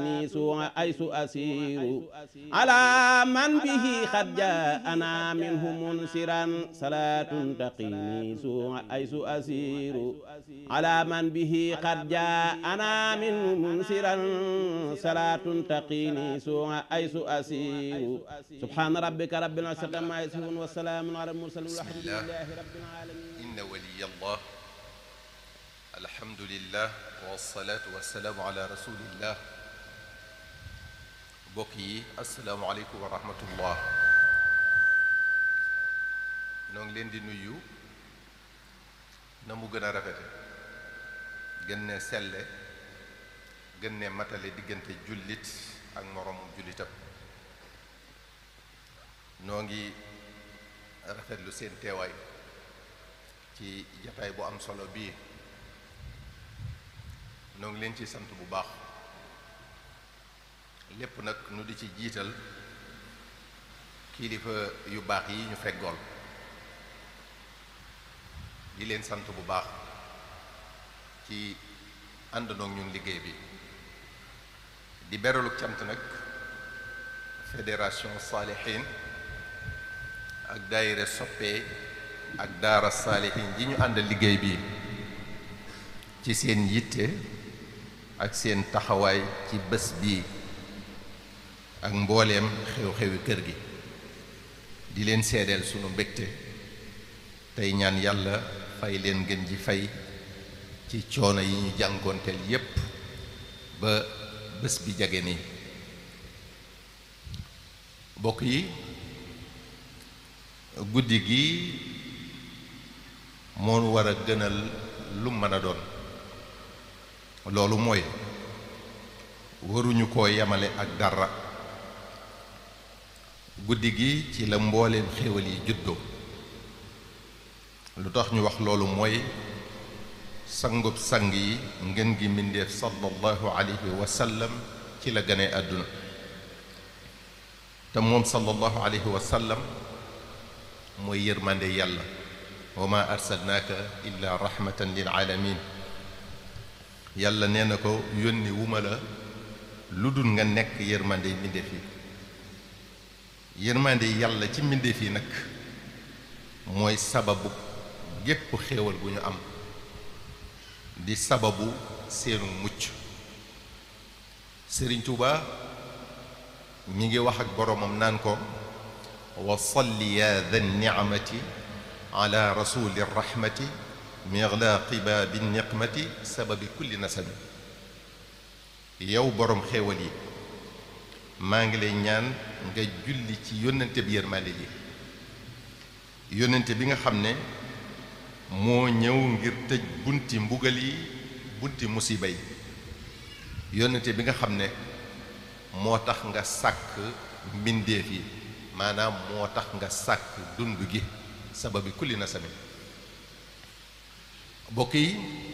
سوء أيس أسير على من به قد جاءنا منه منسرا صلاة تقيني سوء أيس أسير على من به قد جاءنا منه منسرا صلاة تقيني سوء أيس أسير سبحان ربك رب العزة عما يصفون والسلام على المرسلين والحمد لله رب العالمين إن ولي الله الحمد لله والصلاة والسلام على رسول الله mbokk yi asalaamaaleykum wa rahmatullah noo ngi leen di nuyu na mu gën a rafete gën ne selle gën ne matale diggante jullit ak moroomu jullitam noo ngi rafetlu seen teewaay ci jataay bu am solo bii noo ngi leen ci sant bu baax lépp nag nu di ci jiital kilifa yu baax yi ñu feggool di leen sant bu baax ci àndandoo ak ñun liggéey bi di beraluk cant nag fédération saalihin ak daayira soppe ak daara saalihin ji ñu àndal liggéey bi ci seen yitte ak seen taxawaay ci bés bii ak mbooleem xew-xewi kër gi di leen seedeel sunu mbégte tey ñaan yàlla fay leen gën ji fay ci coono yi ñu jànkoonteel yépp ba bés bi jage nii bokk yi guddi gi moo war a gënal lu mën a doon loolu mooy waruñu koo yemale ak dara guddi gi ci la mbooleem xéwal yi juddoo lu tax ñu wax loolu mooy sangub sang yi ngeen gi mbindeef sallallahu alayhi wa sallam ci la gane àdduna te moom sallallahu alayhi wa sallam mooy yërmande yàlla wa ma arsalnaaka illa rahmatan lil alamin yàlla nee na ko yónni wuma la lu dul nga nekk yërmande mbindeef yi yërmande yàlla ci mbindeef yi nag mooy sababu gépp xéewal gu ñu am di sababu seenu mucc Sëriñ Tuuba mi ngi wax ak boroomam naan ko wa salli ya dha ni'mati ala rasuli rahmati miglaqi baabi niqmati sababi kulli nasabi yow boroom xéewal yi maa ngi lay ñaan nga julli ci yónnante bi yërmande ji yónnante bi nga xam ne moo ñëw ngir tëj bunti mbugal yi bunti musiba yi yónnante bi nga xam ne moo tax nga sàkk mbindeef yi maanaam moo tax nga sàkk dund gi sababi kulli nasabi bokk yi